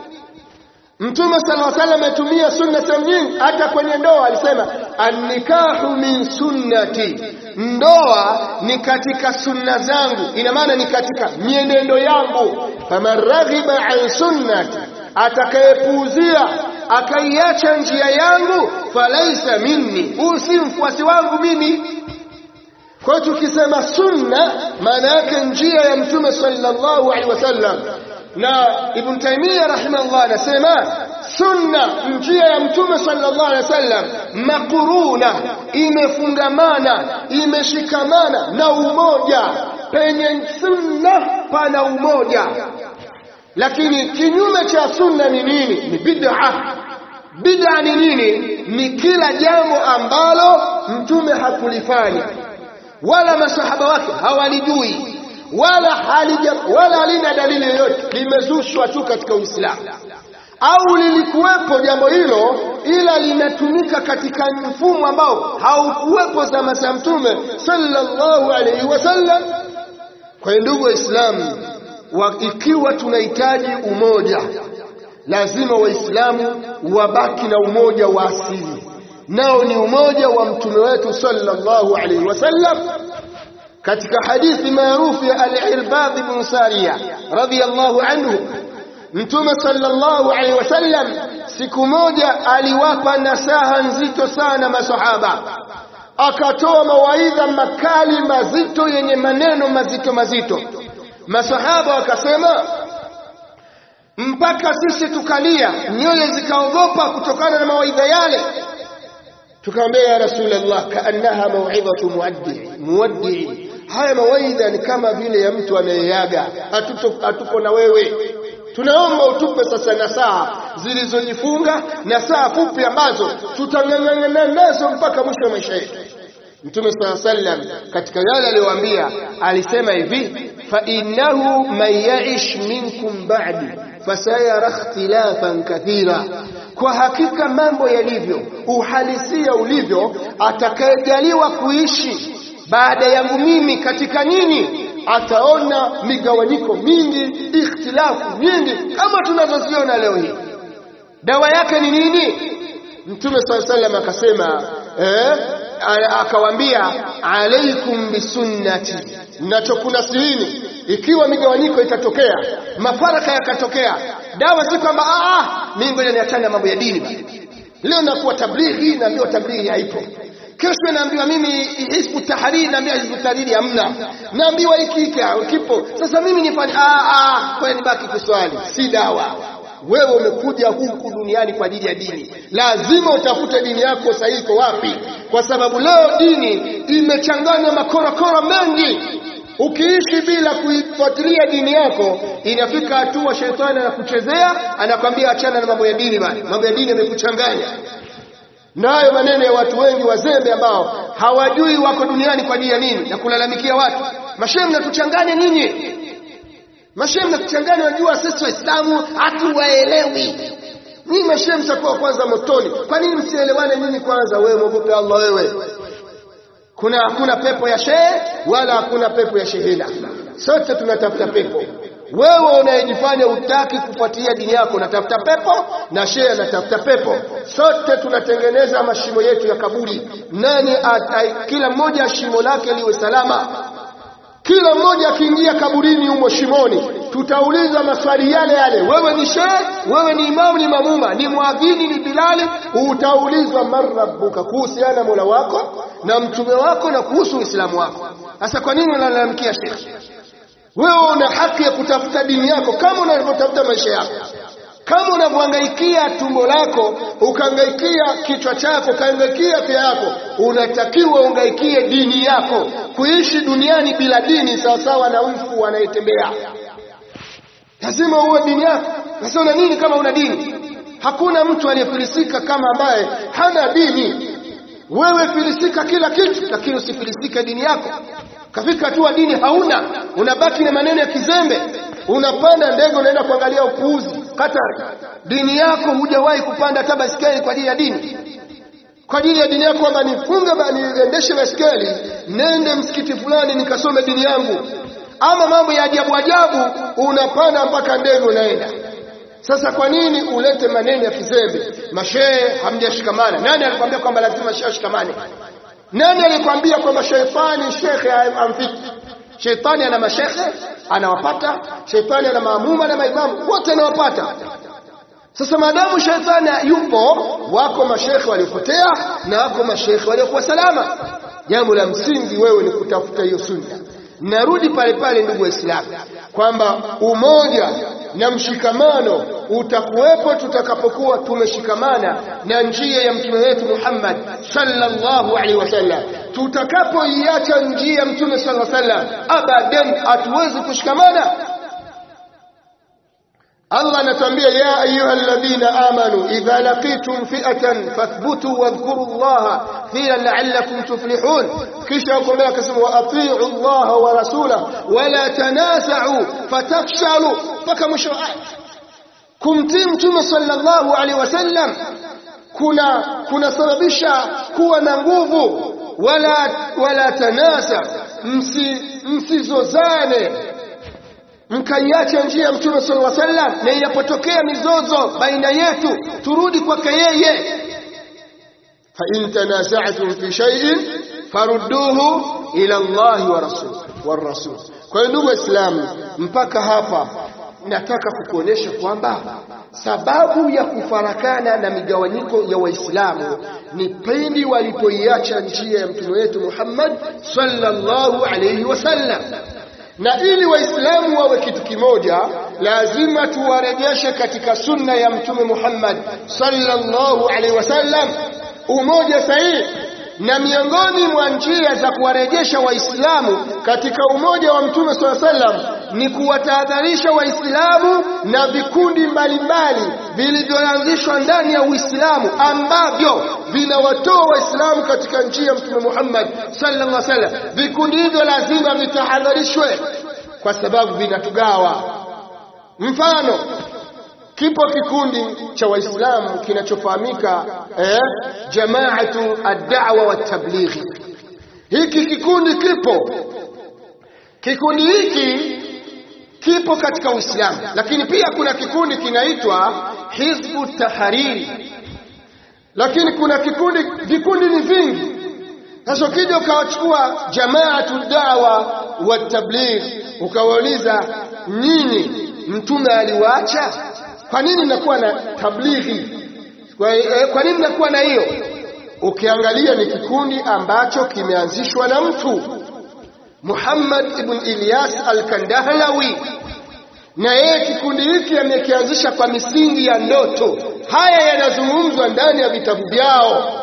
Mtume sallallahu alaihi wasallam ametumia sunna sehemu nyingi hata kwenye ndoa alisema annikahu min sunnati ndoa ni katika sunna zangu ina maana ni katika mienendo yangu faman raghiba an sunnati atakayepuuzia akaiacha njia yangu falaisa minni huyu si mfuasi wangu mimi kwa hiyo tukisema sunna maana yake njia ya mtume sallallahu alaihi wasallam na Ibn Taymiyyah rahimahullah anasema sunna njia ya mtume sallallahu alaihi wasallam makuruna imefungamana imeshikamana na umoja penye sunna pana umoja lakini kinyume cha sunna ni nini ni bid'a bid'a ni nini ni kila jambo ambalo mtume hakulifanya wala masahaba wake hawalijui wala halija wala halina dalili yoyote limezushwa tu katika Uislamu au lilikuwepo jambo hilo ila linatumika katika mfumo ambao haukuwepo zama za mtume sallallahu alaihi wasallam kwa ndugu waislamu wa ikiwa tunahitaji umoja lazima waislamu wabaki na umoja wa asili nao ni umoja wa mtume wetu sallallahu alaihi wasallam katika hadithi maarufu ya al-Irbad ibn Sariya radhiyallahu anhu Mtume sallallahu alaihi wasallam siku moja aliwapa nasaha nzito sana masahaba akatoa mawaidha makali mazito yenye maneno mazito mazito masahaba wakasema mpaka sisi tukalia nyoyo zikaogopa kutokana na mawaidha yale tukamwambia ya rasulullah kaannaha mauidhatu muaddi muaddi haya mawaidha ni kama vile ya mtu anayeaga hatuko na wewe tunaomba utupe sasa nasaha zilizojifunga nasaha fupi ambazo tutang'ang'ana nazo mpaka mwisho wa maisha yetu Mtume sala sallam katika yale aliyowaambia alisema hivi fa innahu man ya'ish minkum ba'di fasayara ikhtilafan kathira kwa hakika mambo yalivyo uhalisia ulivyo atakayejaliwa kuishi baada yangu mimi katika nini ataona migawanyiko mingi ikhtilafu nyingi kama tunazoziona leo hii dawa yake ni nini mtume saa sallam akasema eh, akawaambia alaikum bisunnati nachokunasihini ikiwa migawanyiko itatokea mafaraka yakatokea dawa si kwamba mimi ngoja niachane mambo ya dini leo nakuwa tablighi naambiwa tablighi haipo kesho naambiwa mimi hizbu tahariri naambiwa hizbu tahariri hamna naambiwa hiki kipo sasa mimi nifanye kwa nibaki kuswali si dawa wewe umekuja huku duniani kwa ajili ya dini lazima utafute dini yako sahihi iko wapi kwa sababu leo dini imechanganya makorokoro mengi ukiishi bila kuifuatilia dini yako inafika hatua shetani anakuchezea anakwambia achana na mambo ya dini bana mambo ya dini yamekuchanganya nayo maneno ya watu wengi wazembe ambao hawajui wako duniani kwa ajili ya nini na kulalamikia watu mashehe mnatuchanganya nyinyi mashehe mnatuchanganya wajua sisi waislamu hatuwaelewi nyinyi mashehe mtakuwa kwanza motoni kwa nini msielewane nyinyi kwanza wewe mwogope Allah wewe kuna hakuna pepo ya shehe wala hakuna pepo ya shehena sote tunatafuta pepo wewe unayejifanya utaki kufuatilia dini yako unatafuta pepo na shehe anatafuta pepo sote tunatengeneza mashimo yetu ya kaburi nani atai, kila mmoja shimo lake liwe salama kila mmoja akiingia kaburini humo shimoni tutauliza maswali yale yale wewe ni shehe wewe ni imamu ni mamuma ni mwadhini ni bilali utaulizwa marabbuka kuhusiana mola wako na mtume wako na kuhusu uislamu wako sasa kwa nini unalalamikia shekhe wewe una haki ya kutafuta dini yako kama unavyotafuta maisha yako kama unavyohangaikia tumbo lako ukahangaikia kichwa chako ukahangaikia afya yako unatakiwa ungaikie dini yako kuishi duniani bila dini sawasawa na mfu anayetembea lazima uwe dini yako sasa una nini kama una dini hakuna mtu aliyefilisika kama ambaye hana dini wewe filisika kila kitu lakini usifilisike dini yako kafika hatua dini hauna unabaki na maneno ya kizembe unapanda ndege unaenda kuangalia upuuzi Qatar dini yako hujawahi kupanda hata basikeli kwa ajili ya dini kwa ajili ya dini yako kwamba nifunge niendeshe basikeli nende msikiti fulani nikasome dini yangu ama mambo ya ajabu ajabu unapanda mpaka ndege unaenda sasa kwa nini ulete maneno ya kizembe mashehe hamjashikamana nani alikwambia kwamba lazima shehe ashikamane nani alikwambia kwamba sheitani shekhe amfiki sheitani ana mashekhe anawapata sheitani ana maamuma na maimamu wote anawapata sasa maadamu sheitani yupo wako mashekhe waliopotea na wako mashekhe waliokuwa salama jambo la msingi wewe ni kutafuta hiyo sunna narudi pale pale ndugu waislamu kwamba umoja na mshikamano utakuwepo tutakapokuwa tumeshikamana na njia ya mtume wetu Muhammad sallallahu alaihi wasallam tutakapoiacha njia ya mtume sallallahu alaihi wasallam abadan hatuwezi kushikamana Allah anatuambia ya ayuha alladhina amanu idha laqitum fi'atan fathbutu wadhkuru Allah fiha la'allakum tuflihun kisha akomea akasema wa ati'u Allah wa rasulahu wa la tanasa'u fatafshalu mpaka mwisho aya kumtii mtume sallallahu alaihi wasallam kuna kunasababisha kuwa na nguvu wala wala tanasa msi msizozane mkaiacha njia ya mtume sallallahu alaihi wasallam na inapotokea mizozo baina yetu turudi kwake yeye fa in tanaza'tum fi shay'in farudduhu ila Allah wa rasul wa rasul. Kwa hiyo ndugu Waislamu, mpaka hapa nataka kukuonyesha kwamba sababu ya kufarakana na migawanyiko ya Waislamu ni pindi walipoiacha njia ya mtume wetu Muhammad sallallahu alayhi wasallam. Na ili Waislamu wawe kitu kimoja, lazima tuwarejeshe katika sunna ya mtume Muhammad sallallahu alayhi wasallam, umoja sahihi na miongoni mwa njia za kuwarejesha Waislamu katika umoja wa Mtume swalla sallam ni kuwatahadharisha Waislamu na vikundi mbalimbali vilivyoanzishwa ndani ya Uislamu ambavyo vinawatoa Waislamu katika njia ya Mtume Muhammad sallallahu alaihi wasallam. Vikundi hivyo lazima vitahadharishwe kwa sababu vinatugawa. Mfano, kipo kikundi cha Waislamu kinachofahamika eh, jamaatu ad-da'wa wa tablighi. Hiki kikundi kipo, kikundi hiki kipo katika Uislamu, lakini pia kuna kikundi kinaitwa Hizbu Tahariri, lakini kuna kikundi, vikundi ni vingi. Sasa ukija ukawachukua jamaatu dawa wa tabligh, ukawauliza nyinyi, mtume aliwaacha kwa nini mnakuwa na tablighi? Kwa, eh, kwa nini mnakuwa na hiyo? Ukiangalia ni kikundi ambacho kimeanzishwa na mtu Muhammad ibn Ilyas al-Kandahlawi, na yeye kikundi hiki amekianzisha kwa misingi ya ndoto. Haya yanazungumzwa ndani ya vitabu vyao.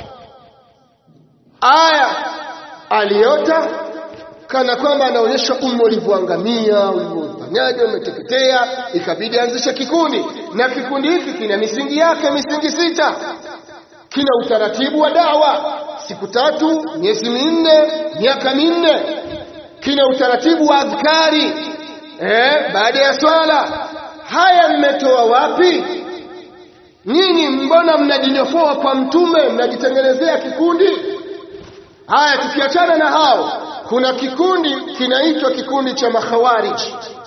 Aya aliota kana kwamba anaonyesha umma ulivyoangamia, ulivyofanyaje, umeteketea, ikabidi anzishe kikundi, na kikundi hiki kina misingi yake, misingi sita. Kina utaratibu wa dawa, siku tatu, miezi minne, miaka minne. Kina utaratibu wa adhkari eh, baada ya swala. Haya mmetoa wapi nyinyi? Mbona mnajinyofoa kwa Mtume, mnajitengenezea kikundi? Haya, tukiachana na hao kuna kikundi kinaitwa kikundi cha makhawarij.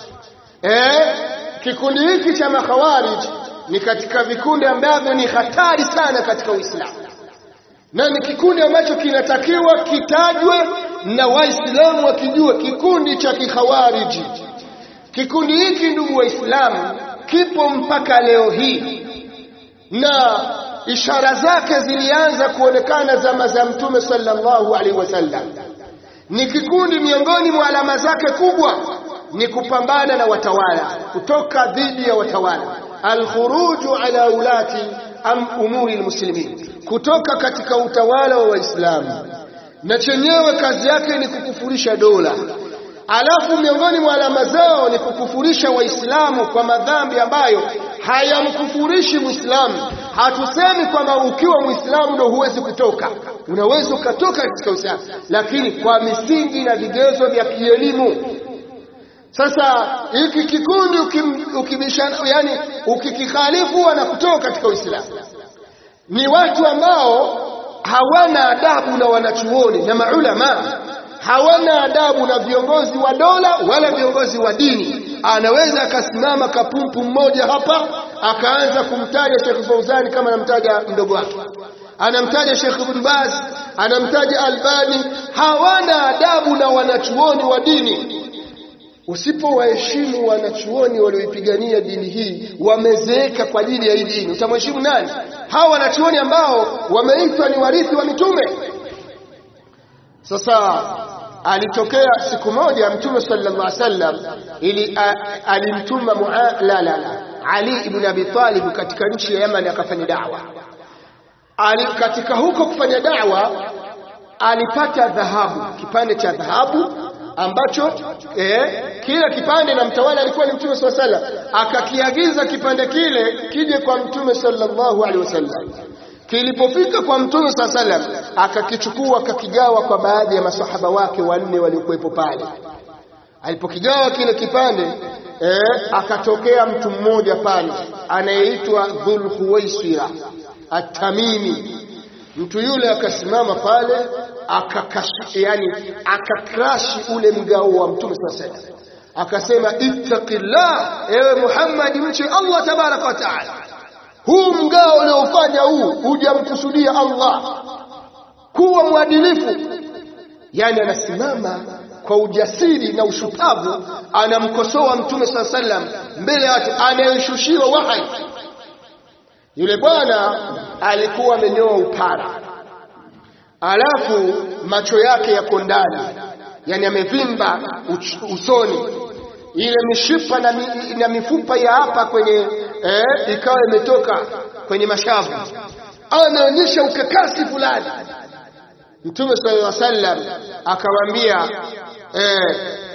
Eh, kikundi hiki cha makhawarij ni katika vikundi ambavyo ni hatari sana katika Uislamu, na ni kikundi ambacho kinatakiwa kitajwe na Waislamu wakijua, kikundi cha kikhawariji. Kikundi hiki ndugu Waislamu, kipo mpaka leo hii na ishara zake zilianza kuonekana zama za Mtume sallallahu alaihi wasallam ni kikundi miongoni mwa alama zake kubwa ni kupambana na watawala, kutoka dhidi ya watawala, alkhuruju ala ulati am umuri almuslimin, kutoka katika utawala wa Waislamu, na chenyewe kazi yake ni kukufurisha dola. Alafu miongoni mwa alama zao ni kukufurisha Waislamu kwa madhambi ambayo hayamkufurishi Muislamu. Hatusemi kwamba ukiwa Muislamu ndo huwezi kutoka, unaweza ukatoka katika Uislamu, lakini kwa misingi na vigezo vya kielimu. Sasa hiki kikundi ukibishana, yani ukikikhalifu wanakutoka katika Uislamu. Ni watu ambao hawana adabu na wanachuoni na maulama hawana adabu na viongozi wa dola wala viongozi wa dini. Anaweza akasimama kapumpu mmoja hapa akaanza kumtaja Sheikh Fauzani kama anamtaja mdogo wake, anamtaja Sheikh Ibn Baz, anamtaja Albani. Hawana adabu na wanachuoni wa dini. Usipowaheshimu wanachuoni walioipigania dini hii, wamezeeka kwa ajili ya hii dini, utamheshimu nani? Hawa wanachuoni ambao wameitwa ni warithi wa mitume. Sasa alitokea siku moja Mtume sallallahu alaihi wasallam ili alimtuma la la la Ali ibn Abi Talib katika nchi ya Yemen akafanya da'wa. Ali katika huko kufanya da'wa alipata dhahabu, kipande cha dhahabu ambacho eh, kila kipande na mtawala alikuwa ni Mtume sallallahu alaihi wasallam, akakiagiza kipande kile kije kwa Mtume sallallahu alaihi wasallam. Kilipofika kwa Mtume saa salam, akakichukua akakigawa kwa baadhi ya masahaba wake wanne waliokuwepo pale. Alipokigawa kile kipande eh, akatokea mtu mmoja pale anayeitwa Dhul Khuwaisira At-Tamimi. Mtu yule akasimama pale akakashi, yani akakrashi ule mgao wa Mtume saa salam, akasema ittaqillah, ewe Muhammad, mche Allah tabaraka wa taala huu mgao uliofanya huu hujamkusudia Allah. Kuwa mwadilifu, yani anasimama kwa ujasiri na ushupavu anamkosoa mtume saa sallam mbele ya watu anayeshushiwa wahai yule bwana alikuwa amenyoa upara alafu macho yake yako ndani yani amevimba usoni ile mishipa na, mi, na mifupa ya hapa kwenye eh, ikawa imetoka kwenye mashavu anaonyesha ukakasi fulani mtume sallallahu alaihi wasallam akamwambia eh,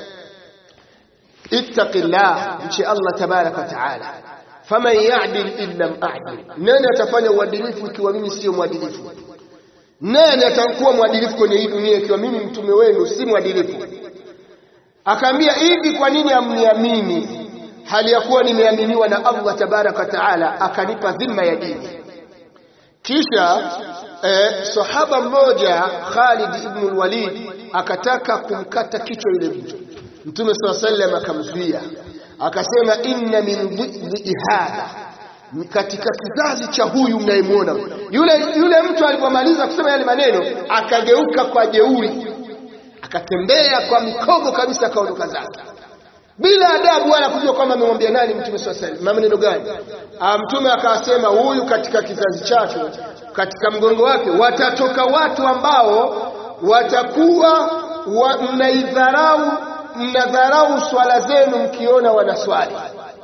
ittaqillah mchi Allah tabaraka wa taala faman ya'dil illa a'dil nani atafanya uadilifu ikiwa mimi sio mwadilifu nani atakuwa mwadilifu kwenye hii dunia ikiwa mimi mtume wenu si mwadilifu akaambia hivi kwa nini amniamini hali ya kuwa nimeaminiwa na Allah tabaraka wa taala akanipa dhima ya dini kisha eh, sahaba mmoja Khalid ibn al-Walid akataka kumkata kichwa yule mtu Mtume SAW sallam akamzuia akasema inna min dhidhi hadha katika kizazi cha huyu mnayemwona yule yule mtu alipomaliza kusema yale maneno akageuka kwa jeuri akatembea kwa mikogo kabisa akaondoka zake bila adabu wala kujua kwamba amemwambia nani mtume swalla sallam maneno gani mtume akasema huyu katika kizazi chake katika mgongo wake watatoka watu ambao watakuwa wa, mnaidharau mnadharau swala zenu mkiona wanaswali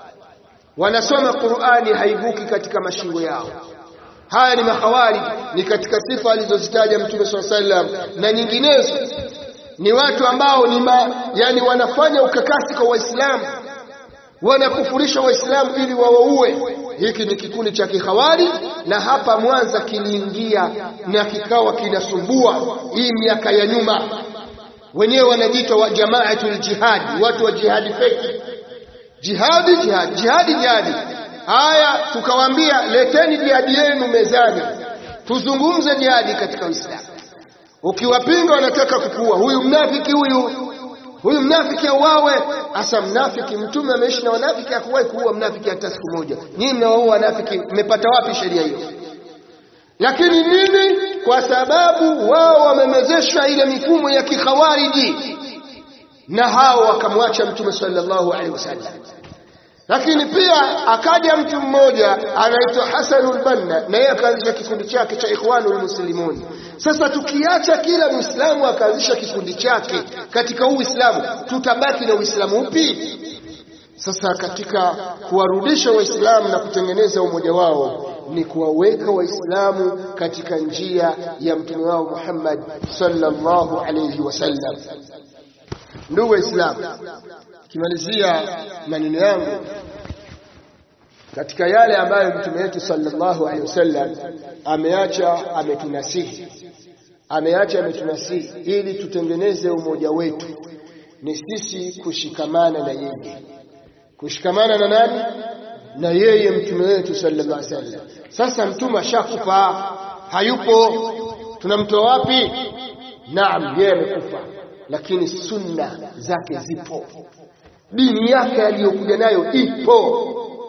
wanasoma Qur'ani haibuki katika mashingo yao haya ni mahawari ni katika sifa alizozitaja mtume swalla sallam na nyinginezo ni watu ambao ni ma, yani wanafanya ukakasi kwa waislamu wanakufurisha waislamu ili wawaue hiki ni kikundi cha kihawari na hapa Mwanza kiliingia na kikawa kinasumbua hii miaka ya nyuma wenyewe wanajiita wa jamaatul jihadi watu wa jihadi feki jihadi jihadi jihadi jihadi haya tukawaambia leteni jihadi yenu mezani tuzungumze jihadi katika Uislamu ukiwapinga wanataka kukua huyu mnafiki huyu huyu mnafiki auawe hasa mnafiki mtume ameishi na wanafiki hakuwahi kuua mnafiki hata siku moja nyinyi mnawaua wanafiki mmepata wapi sheria hiyo lakini nini kwa sababu wao wamemezesha ile mifumo ya kikhawariji na hao wakamwacha mtume sallallahu alaihi wasallam lakini pia akaja mtu mmoja anaitwa Hasanul Banna na yeye akaanzisha kikundi chake cha Ikhwanul Muslimun. Sasa tukiacha kila Muislamu akaanzisha kikundi chake katika Uislamu, tutabaki na Uislamu upi? Sasa katika kuwarudisha Waislamu na kutengeneza umoja wao ni kuwaweka Waislamu katika njia ya mtume wao Muhammad sallallahu alayhi wasallam. Ndugu Waislamu, kimalizia maneno yangu katika yale ambayo mtume wetu sallallahu alaihi wasallam ameacha ametunasihi ameacha ametunasihi ili tutengeneze umoja wetu ni sisi kushikamana na yeye kushikamana na nani na yeye mtume wetu sallallahu alaihi wasallam sasa mtume ashakufa hayupo tunamtoa wapi naam yeye amekufa lakini sunna zake zipo dini yake aliyokuja nayo ipo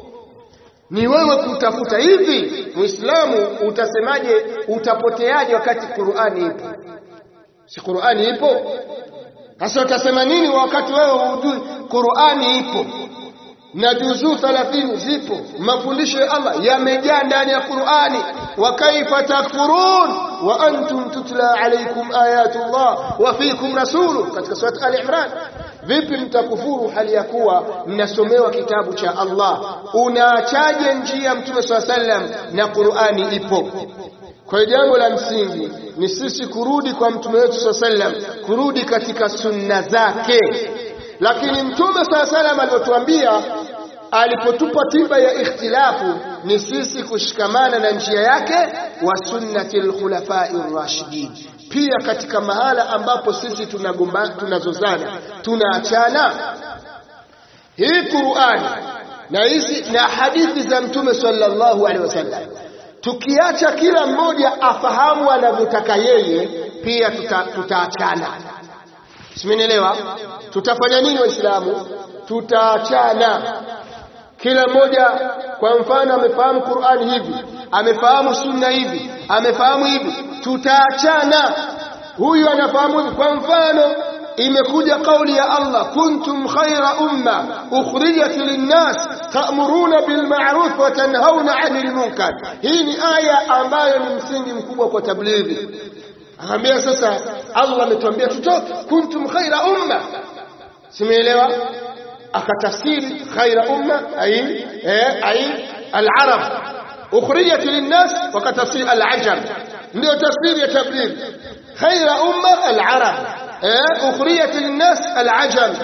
ni wewe kutafuta hivi muislamu utasemaje utapoteaje wakati Qur'ani ipo si Qur'ani ipo sasa utasema nini wakati wewe hujui Qur'ani ipo na juzuu 30 zipo mafundisho ya Allah yamejaa ndani ya Qur'ani wa kaifa takfurun wa antum tutla alaykum ayatullah wa fiikum rasulu katika sura al-Imran vipi mtakufuru hali ya kuwa mnasomewa kitabu cha Allah unaachaje njia mtume swalla sallam na Qur'ani ipo kwa hiyo jambo la msingi ni sisi kurudi kwa mtume wetu swalla sallam kurudi katika sunna zake lakini mtume swalla sallam alipotuambia alipotupa tiba ya ikhtilafu ni sisi kushikamana na njia yake wa sunnati al-khulafai rashidin pia katika mahala ambapo sisi tunagomba tunazozana tunaachana hii Qur'ani na hizi na hadithi za mtume sallallahu alaihi wasallam tukiacha kila mmoja afahamu anavyotaka yeye pia tutaachana tuta simenielewa tutafanya nini waislamu tutaachana kila mmoja kwa mfano amefahamu Qur'ani hivi amefahamu sunna hivi amefahamu hivi tutaachana huyu anafahamu kwa mfano imekuja kauli ya Allah kuntum khaira umma ukhrijat linnas ta'muruna bil ma'ruf wa tanhauna 'anil munkar hii ni aya ambayo ni msingi mkubwa kwa tablighi akaambia sasa Allah ametuambia tutoke kuntum khaira umma simeelewa akatafsiri khaira umma ay eh ay al-arab ukhrijat linnas wakatafsiri al-ajam ndio tafsiri ya tablighi khaira umma al-arab أخريت للناس العجل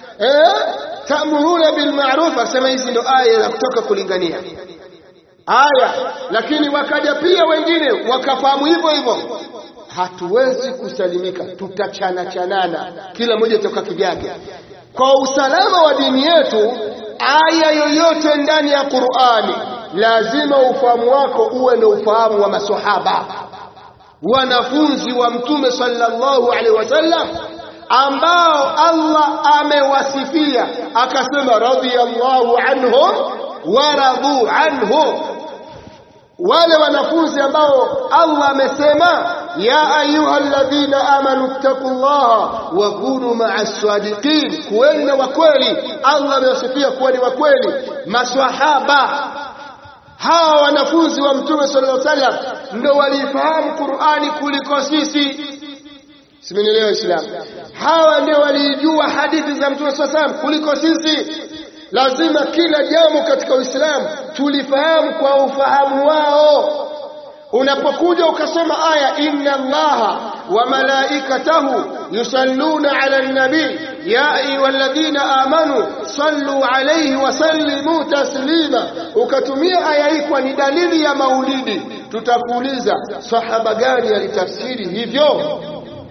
تأمرون بالمعروف asema hizi ndo aya za kutoka kulingania aya lakini wakaja pia wengine wakafahamu hivyo hivyo hatuwezi kusalimika tutachana chanana kila mmoja toka kivyake kwa usalama wa dini yetu aya yoyote ndani ya Qur'ani lazima ufahamu wako uwe ndio ufahamu wa maswahaba wanafunzi wa mtume sallallahu alaihi wasallam ambao Allah amewasifia akasema radhiyallahu anhum wa radu anhu wale wanafunzi ambao Allah amesema ya ayyuhalladhina amanu taqullaha wa kunu ma'as sadiqin kuweni na wakweli Allah amewasifia kuwa ni wakweli maswahaba hawa wanafunzi wa mtume sallallahu alaihi wasallam ndio walifahamu Qur'ani kuliko sisi simenielewa Islam hawa ndio walijua hadithi za mtume sallallahu alaihi wasallam kuliko sisi lazima kila jambo katika Uislamu tulifahamu kwa ufahamu wao unapokuja ukasoma aya inna allaha wa malaikatahu yusalluna ala nabi ya ayyuhalladhina amanu sallu alayhi wa sallimu taslima ukatumia aya hii kwa ni dalili ya maulidi tutakuuliza sahaba gani alitafsiri hivyo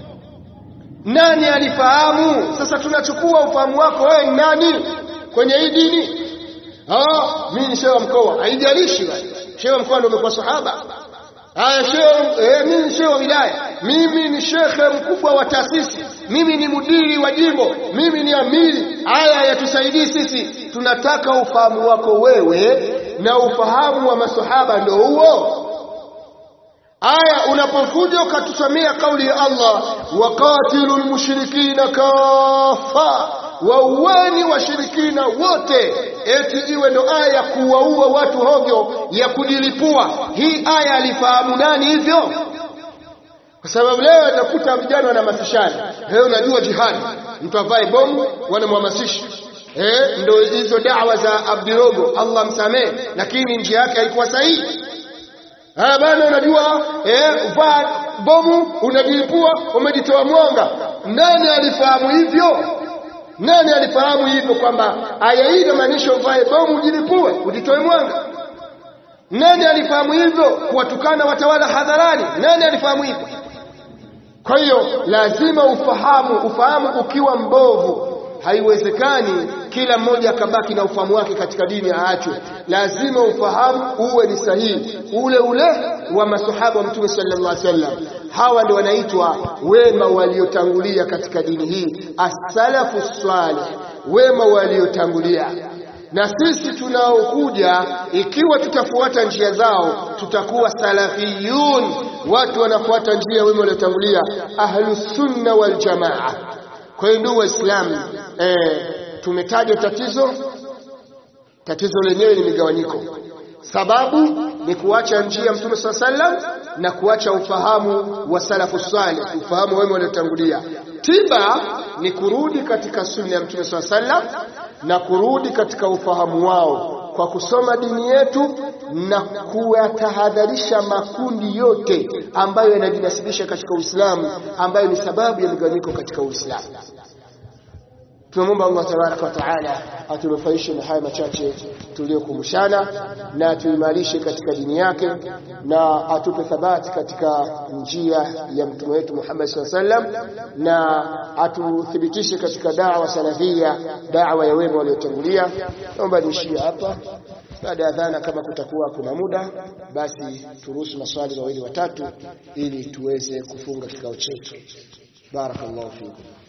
nani alifahamu sasa tunachukua ufahamu wako wewe nani kwenye hii dini ah mimi ni shehe wa mkoa haijalishi shehe wa mkoa ndio umekuwa sahaba haya shehe eh, mimi ni shehe wa wilaya mimi ni shekhe mkubwa wa taasisi mimi ni mudiri wa jimbo mimi ni amiri haya yatusaidii sisi tunataka ufahamu wako wewe na ufahamu wa masahaba ndio huo aya unapokuja ukatusomea kauli ya Allah waqatilul mushrikina kafa waueni washirikina wote eti iwe ndo aya ya kuwaua watu hovyo ya kujilipua hii aya alifahamu nani hivyo kwa sababu leo utakuta vijana wanahamasishana leo unajua jihadi mtu avae bomu wanamhamasisha eh ndo hizo dawa za Abdirogo Allah msamee lakini njia yake haikuwa sahihi Ah bana unajua eh vaa bomu unajilipua umejitoa mwanga nani alifahamu hivyo nani alifahamu hivyo kwamba aya hii inamaanisha uvae bomu ujilipue ujitoe mwanga nani alifahamu hivyo kuwatukana watawala hadharani nani alifahamu hivyo kwa hiyo lazima ufahamu ufahamu ukiwa mbovu haiwezekani kila mmoja akabaki na ufahamu wake katika dini aachwe lazima ufahamu uwe ni sahihi ule ule wa masahaba wa mtume sallallahu alaihi wasallam hawa ndio wanaitwa wema waliotangulia katika dini hii as-salafu salih wema waliotangulia na sisi tunaokuja ikiwa tutafuata njia zao tutakuwa salafiyun watu wanafuata njia wema waliotangulia ahlus sunna wal jamaa kwa hiyo ndugu waislamu eh, tumetaja tatizo tatizo lenyewe ni migawanyiko sababu ni kuacha njia ya mtume swalla sallam na kuacha ufahamu wa salafu salih ufahamu wema waliotangulia tiba ni kurudi katika sunna ya mtume swalla sallam na kurudi katika ufahamu wao kwa kusoma dini yetu na kuyatahadharisha makundi yote ambayo yanajinasibisha katika Uislamu ambayo ni sababu ya migawanyiko katika Uislamu tunamwomba Allah tabaraka wa taala atunufaishe na haya machache tuliyokumbushana na tuimarishe katika dini yake na atupe thabati katika njia ya mtume wetu Muhammad SAW sallam na atuthibitishe katika da'wa salafia da'wa ya wema waliotangulia naomba niishie hapa baada ya dhana kama kutakuwa kuna muda basi turuhusu maswali mawili watatu ili tuweze kufunga kikao chetu barakallahu fikum